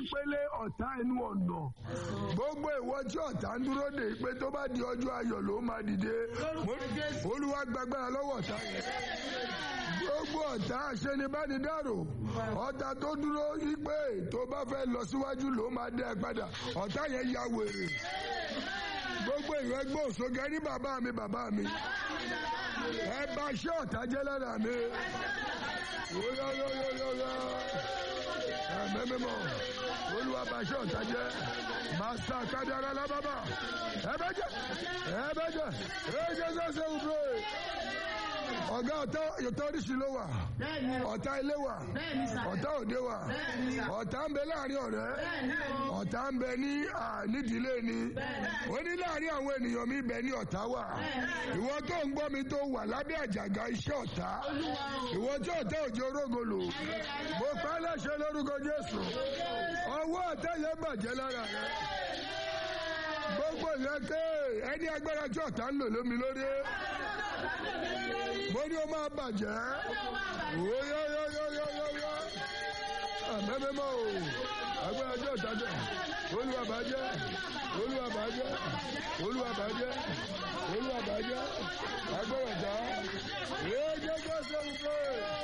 ìpele ọ̀tá ẹnu ọ̀nà gbogbo ìwọ tí ọ̀tá ń dúró dè pé tó bá di ọjọ́ ayọ̀ ló máa dìde Mo- olúwa gbàgbára lọ́wọ́ ọ̀tá yẹn gbogbo ọ̀tá àṣenibánidárò ọ̀tá tó dúró yí pé tó bá fẹ́ lọ síwájú ló máa dẹ́ ẹ padà ọ̀tá yẹn ya wèrè gbogbo ìwé gbòòsókè ní bàbá mi bàbá mi ẹ bá iṣẹ́ ọ̀tá jẹ́ lára mi yóyóyóyóyó ẹ̀mẹ́ mímọ́ olúwa bá iṣẹ́ ọ̀tá jẹ́ màsà kádàrá lábàbà ẹ bẹ́ jẹ́ ẹ bẹ́ jẹ́ ẹ jẹ́ sẹ́sẹ́ òbúrò ọ̀gá ọ̀tá ọ̀tá oríṣi ló wà bẹ́ẹ̀ni o ọ̀tá ilé wà bẹ́ẹ̀ni sà ọ̀tá òde wà bẹ́ẹ̀ni sà ọ̀tá ń bẹ láàrin ọ̀rẹ́ bẹ́ẹ̀ni o ọ̀tá ń bẹ ní à, nídìílé ni ó ní láàrin àwọn ènìyàn mi bẹ ní ọ̀tá wà ìwọ tó ń gbọ́ mi tó wà lábẹ́ àjàgà iṣẹ́ ọ̀tá ìwọ tí ọ̀tá òjò rógolo mo pa á láṣẹ lórúkọ Jésù ọwọ́ ọ̀tá yẹn bàjẹ́ lára rẹ gbogbo yẹn ké ẹni agbára tí ọ̀tá ń lò lómi lórí mo ní o máa bàjẹ́ oyoyoyoyoyo àmẹ́mẹ́mọ́ o agbára tí ọ̀tá jẹ́ olúwa bàjẹ́ olúwa bàjẹ́ olúwa bàjẹ́ olúwa bàjẹ́ agbára ọ̀tá èé jẹ́jẹ́ sẹ́wọ̀n pé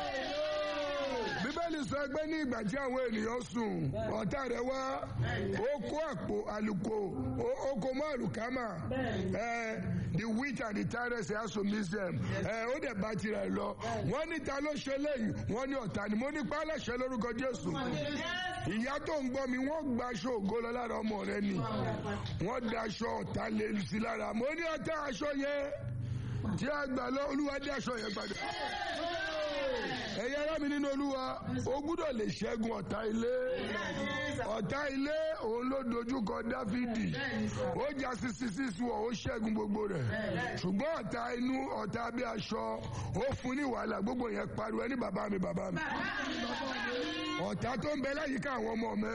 bíbélì sọ pé ní ìgbà tí àwọn ènìyàn sùn ọ̀tá rẹ̀ wá ó kó àpò àlùkò ó- ó kó mọ́ àlùkámà ẹ the wheat and the tyrants has to miss them ẹ ó dẹ̀ bá tirẹ̀ lọ wọ́n ní ta ló ṣe léyìí wọ́n ní ọ̀tá ni mo ní pálẹ̀ṣẹ̀ lórúkọ Jésù ìyá tó ń gbọ́ mi wọ́n gba aṣọ ògo lọ lára ọmọ rẹ ni wọ́n da aṣọ ọ̀tá lé sí lára mo ní ọ̀tá aṣọ yẹn tí a gbà lọ olúwa dé aṣọ yẹn padà ẹ̀yà ara mi nínú olúwa o gbúdọ̀ lè ṣẹ́gun ọ̀tá ilé ọ̀tá ilé òun ló dojúkọ dáfídì ó jà sisi sísú ọ̀ ó ṣẹ́gun gbogbo rẹ̀ ṣùgbọ́n ọ̀tá inú ọ̀tá bí aṣọ ó fún ní wàhálà gbogbo yẹn pariwo ẹni bàbá mi bàbá mi ọ̀tá tó ń bẹ láyìíká àwọn ọmọ mi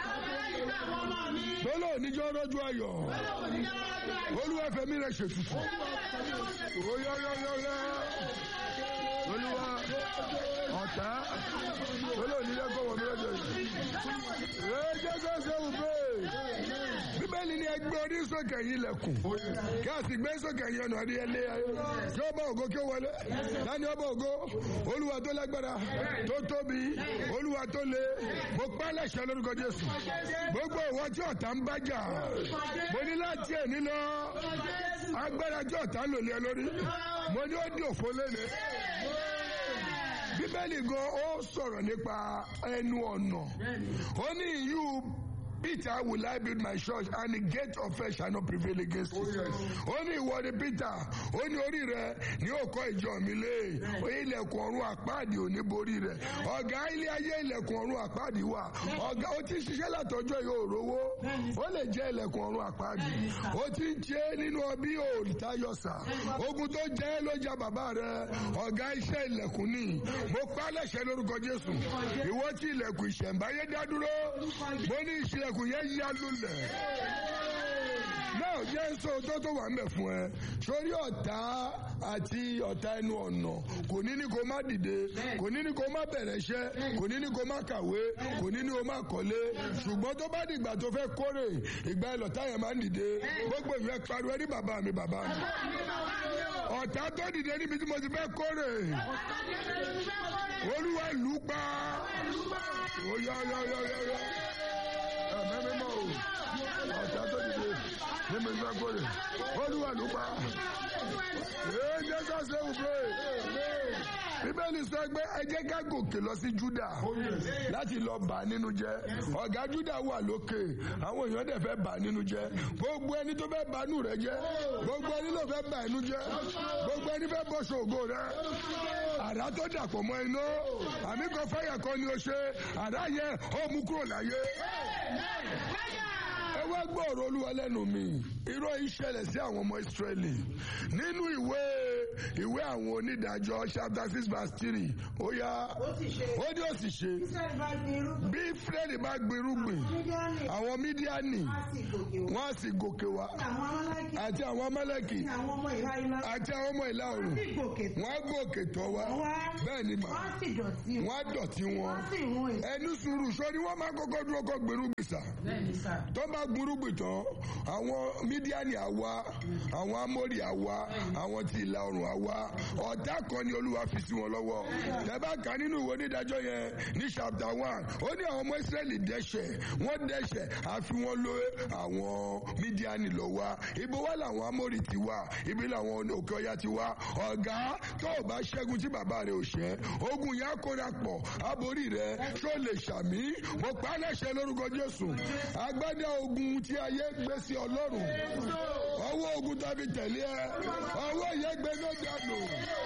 tó lò níjọ́ rọ́jú ayọ̀ olúwa fẹ̀mí rẹ̀ ṣètùtù oyọ́yọ́yọ́yọ́ olúwa ọ̀tá olóòní lẹ́kọ̀ọ́ wọ̀ mí lọ́jọ́ yìí. ee jẹ́sẹ̀ sẹ́wù bẹ́ẹ̀. bíbélì ni ẹgbẹ́ orí sókè yìí lẹ̀kùn kí a sì gbé sókè yìí ọ̀nà àdìyẹ lé ayé kí ọba ògo kí ó wọlé dání ọba ògo olúwa tó lágbára tó tóbi olúwa tó le mo pa lẹ́sẹ̀ lórúkọ jésù gbogbo ìwọ tí ọ̀tá ń bá jà mo ní láti èní lọ agbára tí ọ̀tá ń lò lé ẹ lórí mo ní ó di òfo lẹ́nu bíbélì gan ó sọ̀rọ̀ nípa ẹnu ọ̀nà ó ní ìyú Peter will I build my church and the gate of hell shall not prevail against it. ó ní ìwọ ni Peter ó ní orí rẹ ní òkọ ìjọ mi lé ilẹ̀kùn ọ̀run àpáàdì ò ní borí rẹ̀ ọ̀gá ilé ayé ilẹ̀kùn ọ̀run àpáàdì wà ọ̀gá ó ti ṣiṣẹ́ látọjọ́ yóò rówó ó lè jẹ́ ilẹ̀kùn ọ̀run àpáàdì ó ti ń ṣe nínú ọbí òòtayọ̀sà ogun tó jẹ́ ló ja bàbá rẹ ọ̀gá iṣẹ́ ilẹ̀kùn ni mo pa lẹ́sẹ̀ lórúkọ Jésù ìwọ tí ilẹ̀kùn ìṣẹ̀ǹbáyé dá dúró mo ní ìṣẹ̀lẹ̀kùn yẹn yá lulẹ̀ náà jésù tó tó wà mẹ́ fún ẹ sórí ọ̀tá àti ọ̀tá ẹnu ọ̀nà kò ní ní kó má dìde kò ní ní kó má bẹ̀rẹ̀ iṣẹ́ kò ní ní kó má kàwé kò ní ní kó má kọ́lé ṣùgbọ́n tó bá dìgbà tó fẹ́ kórè ìgbà ẹ̀ lọ̀tá yẹn máa ń dìde gbogbo ìwé pariwo ẹni bàbá mi bàbá mi ọ̀tá tó dìde níbi tí mo ti fẹ́ kórè olúwa ìlú pa ó yá yá yá yá yá ẹ̀mẹ́ mímọ́ o ọ̀tá tó dìde níbi tí mo fẹ́ kórè olúwa ìlú pa ee jẹ́sà sẹ́wù bẹ́ẹ̀ bíbélì sọ pé ẹ jẹ́ ká gòkè lọ sí Júdà láti lọ bà á nínú jẹ́ ọ̀gá Júdà wà lókè àwọn èèyàn dẹ̀ fẹ́ bà á nínú jẹ́ gbogbo ẹni tó fẹ́ bà nù rẹ jẹ́ gbogbo ẹni tó fẹ́ bà inú jẹ́ gbogbo ẹni fẹ́ bọ́ ṣògo rẹ àrá tó dàpọ̀ mọ́ iná àmì kan fáyà kan ni o ṣe àrá yẹ ó mú kúrò láyé ẹ wá gbọ́ ọ̀rọ̀ olúwa lẹ́nu mi irọ́ ìṣẹ̀lẹ̀ sí àwọn ọmọ ìsírẹ́lì nínú ìwé ìwé àwọn onídàájọ́ chapter six verse three ó yá ó sì ṣe ó ní ó sì ṣe Ísírẹ́lì bá gbin irúgbìn bí fúrẹ́dì bá gbirúgbìn Mídíánì àwọn mídíánì á sì gòkè wá wọ́n á sì gòkè wá àwọn amálákì àti àwọn amálẹ́kì ní àwọn ọmọ ìhà ilá àti àwọn ọmọ ìlà oòrùn sì gòkè wọ́n á gòkè tọ̀ wá wá bẹ́ẹ̀ ni mà wọ́n sì dọ̀tí wọ́n á dọ̀tí wọn wọ́n sì run èso ẹnu sùúrù sọ ni wọ́n máa kọ́kọ́ dúró kọ́ gbèrúgbìn sà bẹ́ẹ̀ ni sà tó bá gbúrúgbìn tán àwọn mídíánì àwa àwọn amórì àwa àwọn tí ìlà oòrùn àwa ọ̀tá kan ni olúwa fi sí wọn lọ́wọ́ ẹ bá kà nínú ìwé onídàájọ́ yẹn ní chapter one ó ní àwọn ọmọ ìsírẹ́lì dẹ́ṣẹ̀ wọ́n dẹ́ṣẹ̀ àfi wọ́n lé àwọn mídíánì lọ wá ibo wá làwọn amórì ti wá ibi làwọn òkè ọya ti wá ọ̀gá tó o bá ṣẹ́gun tí bàbá rẹ̀ ò ṣẹ́ ogun yẹn á kóra pọ̀ aborí rẹ̀ ṣó lè ṣàmì mo pa á láṣẹ lórúkọ jésù agbádá ogun tí ayé gbé sí ọlọ́run ọwọ́ ogun tàbí tẹ̀lé ẹ ọwọ́ yẹn gbé lójà lò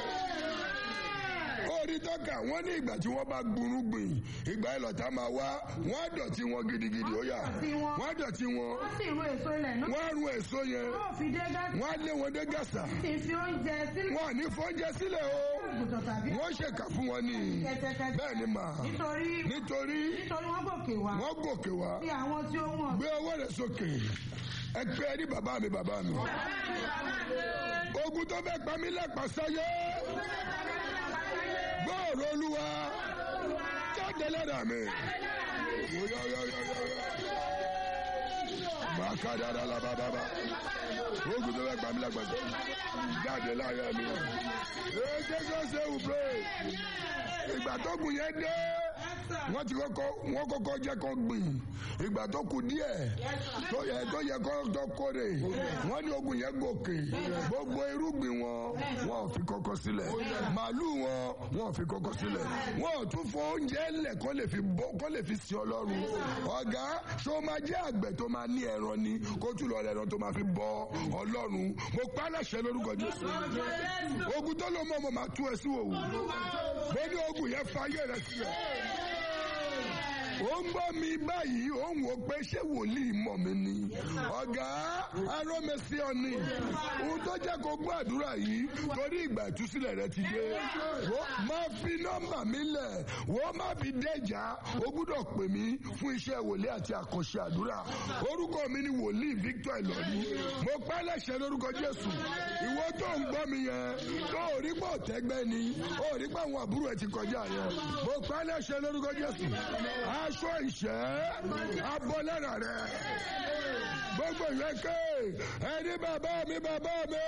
orí tọ́ka wọ́n ní ìgbà tí wọ́n bá gbúrúgbìn ìgbà ìlọ̀tá máa wá wọ́n á dọ̀tí wọn gidigidi ó yá wọ́n á dọ̀tí wọn wọ́n sì run èso ilẹ̀ náà wọ́n á run èso yẹn yóò fi dé gàtí wọ́n á lé wọn dé gàsà sì fi oúnjẹ sílẹ̀ wọ́n à ní fọ́njẹ sílẹ̀ o àgùntàn tàbí wọ́n ṣèkà fún wọn ní kẹ́tẹ́kẹ́tẹ́ bẹ́ẹ̀ ni mà nítorí nítorí nítorí wọ́n gòkè wá wọ́n gòkè wá sí àwọn tí ó wọ̀n gbé ọwọ́ rẹ̀ sókè ẹ pé ẹ ní bàbá mi bàbá mi ogun tó fẹ́ pa mí lẹ́pàá sáyé gbọ́ọ̀rọ̀ olúwa jáde lẹ́dà mi. Màkàdára la bá bàbá. Ogun tó fẹ́ pa mí lẹ́pàá sáyé jáde láyé mi. Ee Jésù ṣe wù pé ìgbà tó gùn yẹn dé wọ́n ti kọ́kọ́ wọ́n kọ́kọ́ jẹ́ kó gbìn ìgbà tó kù díẹ̀ tó yẹ tó yẹ kó tó kórè wọ́n ní ogun yẹn gòkè gbogbo irúgbìn wọn wọn ò fi kọ́kọ́ sílẹ̀ màálù wọn wọn ò fi kọ́kọ́ sílẹ̀ wọn ò tún fọ oúnjẹ lẹ̀ kó lè fi bọ́ kó lè fi sin ọlọ́run ọ̀gá ṣó máa jẹ́ àgbẹ̀ tó máa ní ẹran ni kó tún lọ rẹ̀ ẹran tó máa fi bọ ọlọ́run mo pa á láṣẹ lórúkọ Jésù ogun tó lọ mọ́ ọmọ máa tú ẹ sí òwò mo ní ogun yẹn fa ayé rẹ sílẹ̀ ó ń gbọ́ mi báyìí ó ń wò pé ṣé wòlíì mọ̀ mi ni ọ̀gá arómẹsí ọ̀nì ohun tó jẹ́ kó gbọ́ àdúrà yìí torí ìgbà ìtúsílẹ̀ rẹ ti dé Wò, máa fi nọ́mbà mi lẹ̀ wọ́n má fi dẹ́jà ó gbúdọ̀ pè mí fún iṣẹ́ wòlíì àti àkànṣe àdúrà orúkọ mi ni wòlíì Victor Ìlọ̀rí mo pẹ́ lẹ́sẹ̀ lórúkọ Jésù ìwọ tó ń gbọ́ mi yẹn tó ò rí pọ̀ tẹ́gbẹ́ ni ó rí pé àwọn àbúrò ẹ̀ ti kọjá yẹn mo pẹ́ lẹ́sẹ̀ lórúkọ Jésù aṣọ ìṣẹ́ abọ́lára rẹ̀ gbogbo ìwé ké ẹni bàbá mi bàbá mi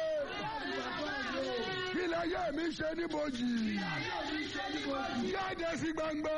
kí láyé mi ṣe níbojì jáde sí gbangba.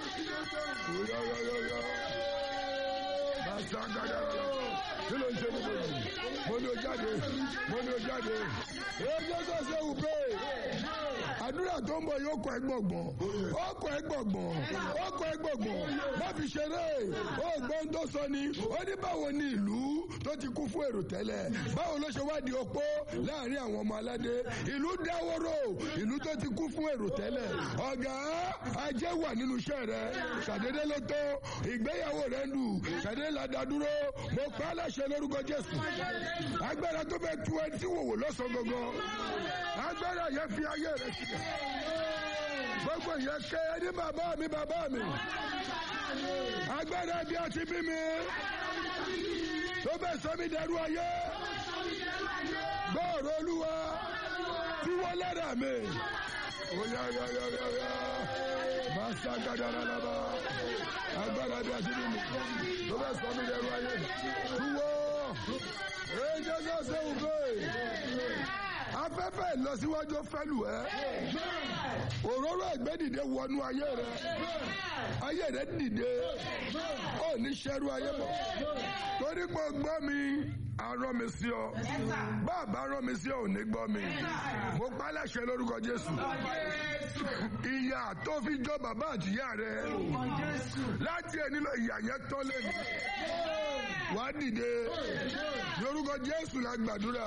kí ló ń ṣe níbojì mo ní o jáde mo ní o jáde èyí tó ṣe wù pé àdúrà tó ń bọ̀ yóò kọ́ ẹ gbọ̀ngbọ̀n ó kọ́ ẹ gbọ̀ngbọ̀n ó kọ́ ẹ gbọ̀ngbọ̀n má fi ṣeré ó gbọ́n tó sọ ni ó ní báwo ni ìlú tó ti kú fún èrò tẹ́lẹ̀ báwo ló ṣe wá di opó láàrin àwọn ọmọ aládé ìlú dáwọ́rò ìlú tó ti kú fún èrò tẹ́lẹ̀ ọ̀gá ajé wà nínú iṣẹ́ rẹ ṣàdédé ló tó ìgbéyàwó rẹ lù ṣàdédé la dá dúró mo pa á láṣẹ lórúkọ Jésù agbára tó bẹ tu ẹni tí wòwò lọ́sàn gangan agbára yẹn fi ayé rẹ sílẹ̀ gbogbo yẹn ké ní bàbá mi bàbá mi agbára bí a ti bí mi tó bẹ sọ mi dẹrú ayé gbọ́ọ̀rọ̀ olúwa tí wọ́n lẹ́dà mi oya ya ya ya ya masa gadara laba agbára bí a ti bí mi tó bẹ sọ mi dẹrú ayé tuwo èjì ọjọ́ sẹ́wọ̀n bẹ́ẹ̀ afẹ́fẹ́ ìlọsíwájú fẹ́lù ẹ́ òróró ẹ̀gbẹ́ dìde wọnú ayé rẹ ayé rẹ dìde ó ní sẹ́rú ayé bọ̀ torí pé gbọ́ mi arán mi sí ọ bàbá rán mi sí ọ ò ní gbọ́ mi mo pa láṣẹ lórúkọ Jésù ìyà tó fi jọ bàbá àtìyá rẹ láti ẹni lọ ìyà yẹn tán lẹ́nu wà á dìde lórúkọ jésù la gbàdúrà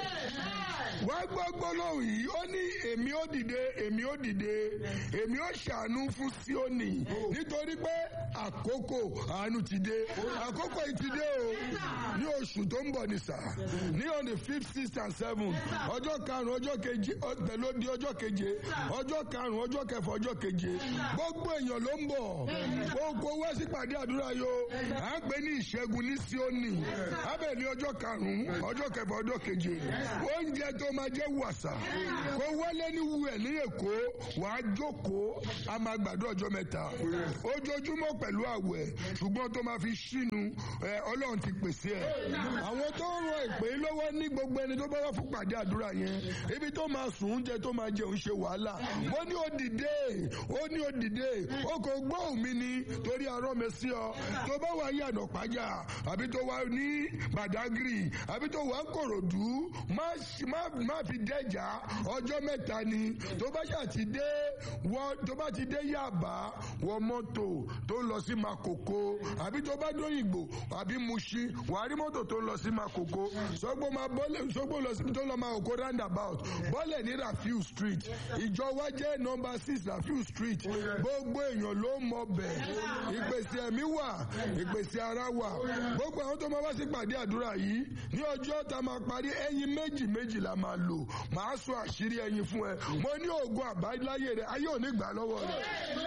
wà á gbọ́ gbólóhùn yìí ó ní èmi ó dìde èmi ó dìde èmi ó ṣàánú fún síónì nítorí pé àkókò àánú ti dé àkókò yìí ti dé o ní oṣù tó ń bọ̀ ní sà ní on the fifth sixth and seventh ọjọ́ karùn-ún ọjọ́ keje pẹ̀lú di ọjọ́ keje ọjọ́ karùn-ún ọjọ́ kẹfà ọjọ́ keje gbogbo èèyàn ló ń bọ̀ gbogbo wá sípàdé àdúrà yo à ń pè ní ìṣẹ́gun ní síónì abẹ́ ní ọjọ́ karùn-ún ọjọ́ kẹfà ọjọ́ keje oúnjẹ tó máa jẹ́ wàsà kó wọlé ní wúwẹ̀ ní èkó wàá jókòó a máa gbàdúrà ọjọ́ mẹ́ta ojoojúmọ́ pẹ̀lú àwẹ̀ ṣùgbọ́n tó máa fi ṣínu ẹ ọlọ́run ti pèsè ẹ̀ àwọn tó ń rọ ìpè lọ́wọ́ ní gbogbo ẹni tó bá wà fún pàdé àdúrà yẹn ibi tó máa sùn oúnjẹ tó máa jẹun ṣe wàhálà ó ní ó dìde ó ní ó dìde ó kò gbóhùn mi ni torí arọ́ mi sí ọ tó bá wà yànà pàjá àbí tó wà ní Badagry àbí tó wà ń Kòròdú má má fi dẹ́jà ọjọ́ mẹ́ta ni tó bá ṣà ti dé wọ tó bá ti dé Yàbá wọ mọ́tò tó ń lọ sí Makoko àbí tó bá dóyìnbó àbí Mushin wàá rí mọ́tò tó ń lọ sí Makoko sọgbó máa bọ́lẹ̀ sọgbó lọ sí tó lọ máa Oko roundabout bọ́lẹ̀ ní Rafiu street ìjọ wa jẹ́ nọmba six Rafiu street gbogbo èèyàn ló mọ bẹ̀ ìpèsè ẹ̀mí wà ìpèsè ara wà gbogbo àwọn tó máa wá sí pàdé àdúrà yìí ní ọjọ́ tá a máa parí ẹyin méjì méjì la máa lò màá sọ àṣírí ẹyin fún ẹ mo ní oògùn àbáláyé rẹ ayé ò ní gbà lọ́wọ́ rẹ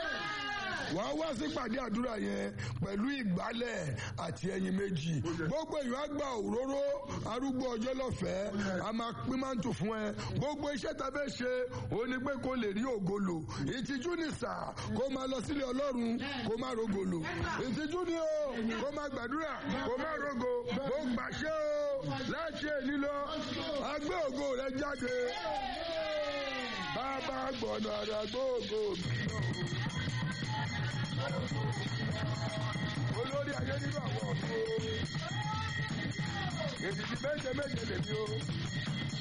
wàá wá sí pàdé àdúrà yẹn pẹ̀lú ìgbálẹ̀ àti ẹyin méjì gbogbo èèyàn á gba òróró arúgbó ọjọ́ lọ́fẹ̀ẹ́ a máa pín máńtù fún ẹ gbogbo iṣẹ́ ta fẹ́ ṣe òun ni pé kó lè rí ògolo ìtìjú ni sà kó máa lọ sílé ọlọ́run kó má rogolo ìtìjú ni o kó máa gbàdúrà kó má rogo kó gbàṣẹ o láṣẹ nílò agbé ògo rẹ jáde bàbá gbọ̀nà àdàgbò ògo mi olórí ayé nínú àwọn ọ̀dọ́ èdìdì méje méje lèmi o